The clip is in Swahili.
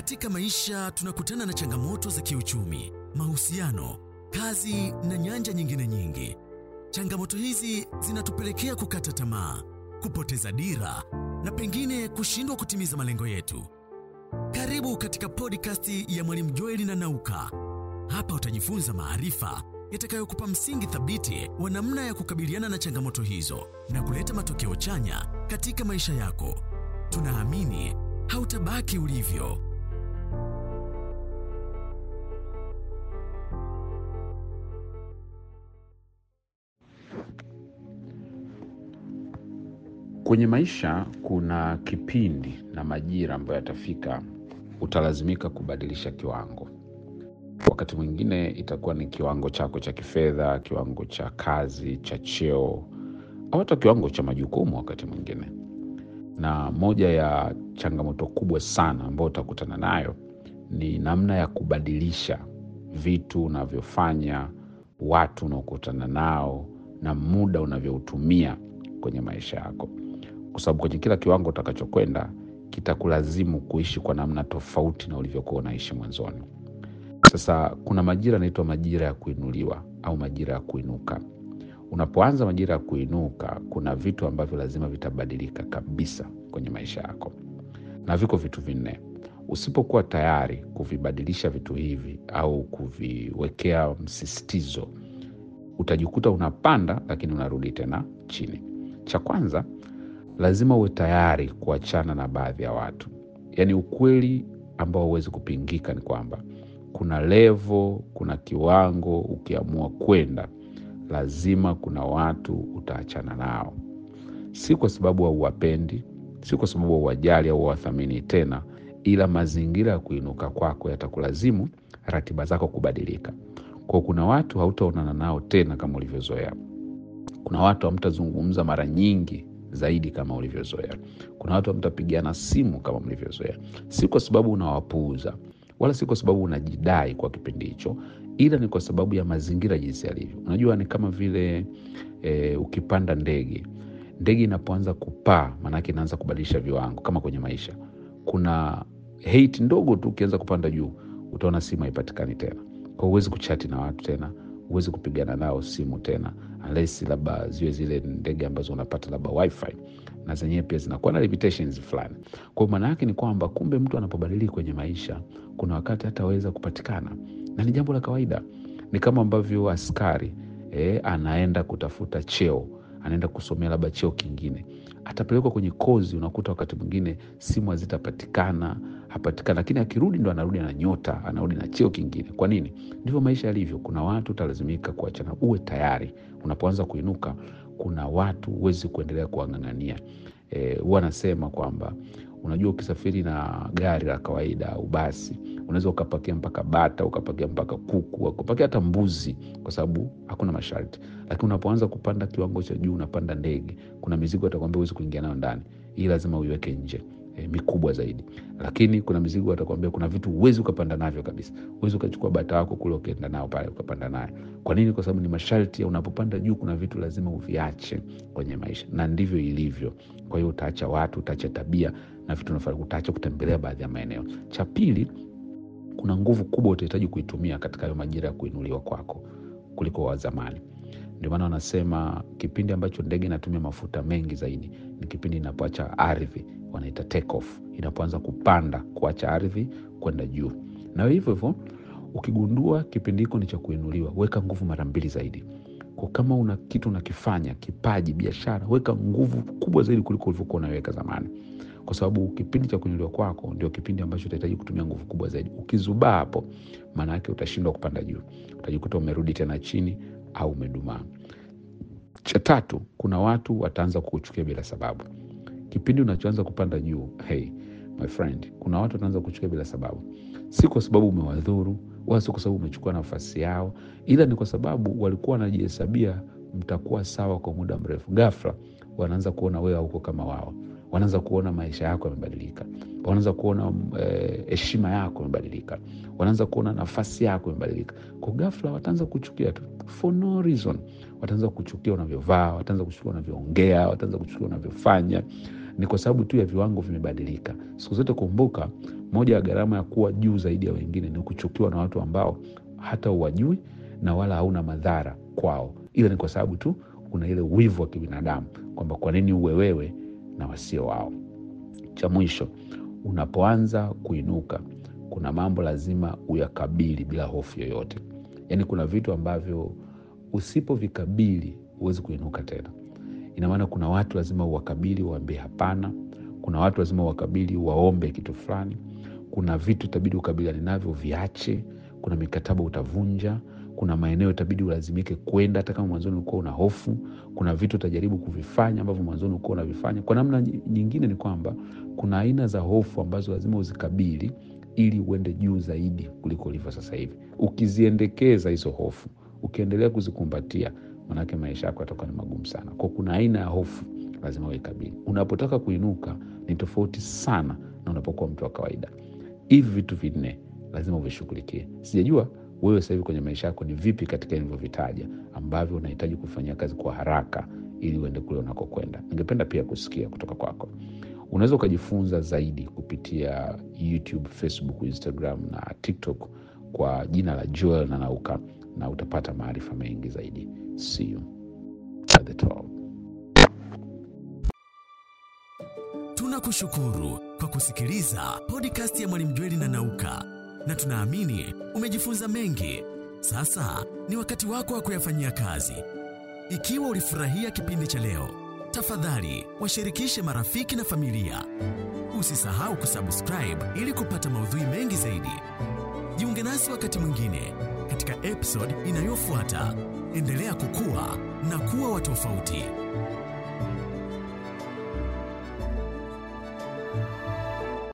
Katika maisha tunakutana na changamoto za kiuchumi, mahusiano, kazi na nyanja nyingine nyingi. Changamoto hizi zinatupelekea kukata tamaa, kupoteza dira na pengine kushindwa kutimiza malengo yetu. Karibu katika podcast ya Mwalimu Joeli na Nauka. Hapa utajifunza maarifa yatakayokupa msingi thabiti wa namna ya kukabiliana na changamoto hizo na kuleta matokeo chanya katika maisha yako. Tunaamini hautabaki ulivyo. Kwenye maisha kuna kipindi na majira ambayo yatafika, utalazimika kubadilisha kiwango. Wakati mwingine itakuwa ni kiwango chako cha kifedha, kiwango cha kazi, cha cheo, au hata kiwango cha majukumu wakati mwingine. Na moja ya changamoto kubwa sana ambayo utakutana nayo ni namna ya kubadilisha vitu unavyofanya, watu unaokutana nao, na muda unavyoutumia kwenye maisha yako kwa sababu kwenye kila kiwango utakachokwenda kitakulazimu kuishi kwa namna tofauti na ulivyokuwa unaishi mwanzoni. Sasa kuna majira yanaitwa majira ya kuinuliwa au majira ya kuinuka. Unapoanza majira ya kuinuka, kuna vitu ambavyo lazima vitabadilika kabisa kwenye maisha yako, na viko vitu vinne. Usipokuwa tayari kuvibadilisha vitu hivi au kuviwekea msisitizo, utajikuta unapanda lakini unarudi tena chini. Cha kwanza lazima uwe tayari kuachana na baadhi ya watu. Yaani ukweli ambao huwezi kupingika ni kwamba kuna levo, kuna kiwango ukiamua kwenda, lazima kuna watu utaachana nao, si kwa sababu hauwapendi, si kwa sababu hauwajali au hauwathamini tena, ila mazingira ya kuinuka kwako yatakulazimu ratiba zako kubadilika. Kwa kuna watu hautaonana nao tena kama ulivyozoea. Kuna watu hamtazungumza mara nyingi zaidi kama ulivyozoea. Kuna watu hamtapigiana simu kama mlivyozoea, si kwa sababu unawapuuza wala si kwa sababu unajidai kwa kipindi hicho, ila ni kwa sababu ya mazingira jinsi yalivyo. Unajua, ni kama vile e, ukipanda ndege. Ndege inapoanza kupaa, maanake inaanza kubadilisha viwango. Kama kwenye maisha, kuna height ndogo tu, ukianza kupanda juu, utaona simu haipatikani tena, kwa huwezi kuchati na watu tena huwezi kupigana nao simu tena unless labda ziwe zile ndege ambazo unapata labda wifi na zenyewe pia zinakuwa na limitations fulani. Kwa maana yake ni kwamba kumbe mtu anapobadilika kwenye maisha, kuna wakati hataweza kupatikana, na ni jambo la kawaida. Ni kama ambavyo askari eh, anaenda kutafuta cheo, anaenda kusomea labda cheo kingine, atapelekwa kwenye kozi, unakuta wakati mwingine simu hazitapatikana hapatikana, lakini akirudi ndo anarudi na nyota, anarudi na cheo kingine. Kwa nini? Ndivyo maisha yalivyo. Kuna watu utalazimika kuachana. Uwe tayari unapoanza kuinuka. Kuna watu huwezi kuendelea kuwang'ang'ania. Huwa e, anasema kwamba unajua, ukisafiri na gari la kawaida au basi, unaweza ukapakia mpaka bata, ukapakia mpaka kuku, ukapakia hata mbuzi, kwa sababu hakuna masharti. Lakini unapoanza kupanda kiwango cha juu, unapanda ndege, kuna mizigo atakwambia huwezi kuingia nayo ndani, hii lazima uiweke nje E, mikubwa zaidi. Lakini kuna mizigo watakwambia, kuna vitu huwezi ukapanda navyo kabisa. Huwezi ukachukua bata wako kule ukaenda nao pale ukapanda nayo. Kwa nini? Kwa sababu ni masharti ya unapopanda juu, kuna vitu lazima uviache kwenye maisha, na ndivyo ilivyo. Kwa hiyo utaacha watu, utaacha tabia na vitu unafanya, utaacha kutembelea baadhi ya maeneo. Cha pili, kuna nguvu kubwa utahitaji kuitumia katika hayo majira ya kuinuliwa kwako kuliko wa zamani. Ndio maana wanasema kipindi ambacho ndege inatumia mafuta mengi zaidi ni kipindi inapoacha ardhi, wanaita take off, inapoanza kupanda, kuacha ardhi kwenda juu. Na hivyo hivyo, ukigundua kipindi hiko ni cha kuinuliwa, weka nguvu mara mbili zaidi. Kwa kama una kitu unakifanya, kipaji, biashara, weka nguvu kubwa zaidi kuliko ulivyokuwa unaweka zamani, kwa sababu kipindi cha kuinuliwa kwako ndio kipindi ambacho utahitaji kutumia nguvu kubwa zaidi. Ukizubaa hapo, maana yake utashindwa kupanda juu, utajikuta umerudi tena chini au umedumaa. Cha tatu, kuna watu wataanza kukuchukia bila sababu kipindi unachoanza kupanda juu. Hey my friend, kuna watu wataanza kuchukia bila sababu, si kwa sababu umewadhuru wala si kwa sababu umechukua nafasi yao, ila ni kwa sababu walikuwa wanajihesabia mtakuwa sawa kwa muda mrefu. Ghafla wanaanza kuona wewe hauko kama wao, wanaanza kuona maisha yako yamebadilika, wanaanza kuona heshima eh, yako imebadilika, wanaanza kuona nafasi yako imebadilika. Kwa ghafla wataanza kuchukia tu for no reason. Wataanza kuchukia unavyovaa, wataanza kuchukia unavyoongea, wataanza kuchukia unavyofanya ni kwa sababu tu ya viwango vimebadilika. Siku zote kumbuka, moja ya gharama ya kuwa juu zaidi ya wengine ni kuchukiwa na watu ambao hata uwajui na wala hauna madhara kwao, ila ni kwa sababu tu kuna ile wivu wa kibinadamu kwamba kwa nini uwe wewe na wasio wao. Cha mwisho, unapoanza kuinuka, kuna mambo lazima uyakabili bila hofu yoyote. Yaani kuna vitu ambavyo usipovikabili huwezi kuinuka tena. Ina maana kuna watu lazima uwakabili, uwaambie hapana. Kuna watu lazima uwakabili, waombe kitu fulani. Kuna vitu itabidi ukabiliane navyo, viache. Kuna mikataba utavunja. Kuna maeneo itabidi ulazimike kwenda, hata kama mwanzoni ulikuwa una hofu. Kuna vitu utajaribu kuvifanya ambavyo mwanzoni ulikuwa unavifanya. Kwa namna nyingine, ni kwamba kuna aina za hofu ambazo lazima uzikabili ili uende juu zaidi kuliko ulivyo sasa hivi. Ukiziendekeza hizo hofu, ukiendelea kuzikumbatia, manake maisha yako yatakuwa ni magumu sana. Kwa kuna aina ya hofu lazima uikabili. Unapotaka kuinuka ni tofauti sana na unapokuwa mtu wa kawaida. Hivi vitu vinne lazima uvishughulikie. Sijajua wewe sasa hivi kwenye maisha yako ni vipi katika nilivyovitaja ambavyo unahitaji kufanyia kazi kwa haraka ili uende kule unakokwenda. Ningependa pia kusikia kutoka kwako. Unaweza ukajifunza zaidi kupitia YouTube, Facebook, Instagram na TikTok kwa jina la Joel Nanauka, na utapata maarifa mengi zaidi. See you at the top. Tunakushukuru kwa kusikiliza podcast ya Mwalimu Jweli Nanauka, na tunaamini umejifunza mengi. Sasa ni wakati wako wa kuyafanyia kazi. Ikiwa ulifurahia kipindi cha leo, tafadhali washirikishe marafiki na familia. Usisahau kusubscribe ili kupata maudhui mengi zaidi. Jiunge nasi wakati mwingine katika episode inayofuata. Endelea kukua na kuwa wa tofauti.